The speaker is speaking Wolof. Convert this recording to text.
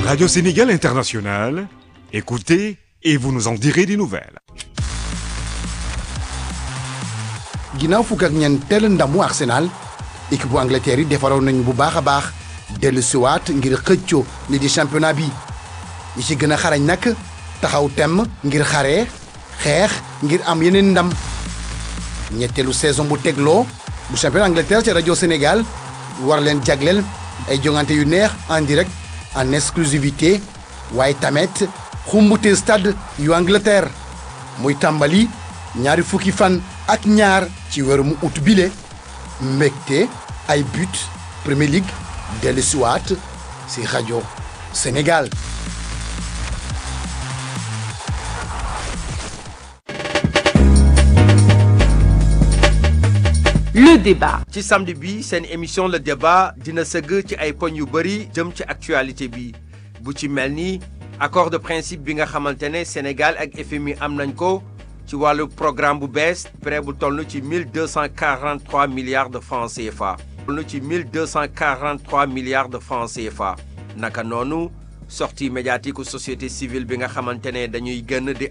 Radio Sénégal International, écoutez et vous nous en direz des nouvelles. ginnaaw fukk ak ñeenteel ndamu Arsenal équipe bu Angleterre yi defaroon nañu bu baax a baax dellu siwaat ngir xëccoo li di championnat bi ñi ci gën a xarañ nag taxaw temm ngir xare xeex ngir am yeneen ndam ñetteelu saison bu tegloo bu championnat Angleterre ci rajo Sénégal war leen jagleel ay jongante yu neex en direct en exclusivité waaye tamit xumbute stade yu Angleterre muy tàmbali ñaari fukki fan ak ñaar ci weeru mu ut bile mbégte ay but Premier League dellu siwaat si rajo Sénégal Le débat. ci samedi bi seen émission le débat dina sëgg ci ay poñ yu bëri jëm ci actualité bi bu ci mel ni accord de principe bi nga xamante ne Sénégal ak FMI am nañ ko ci wàllu programme bu bees prêt bu toll ci 1243 milliards de francs CFA. toll ci 1243 milliards de francs CFA naka noonu sortie médiatique société civile bi nga xamante ne dañuy gën di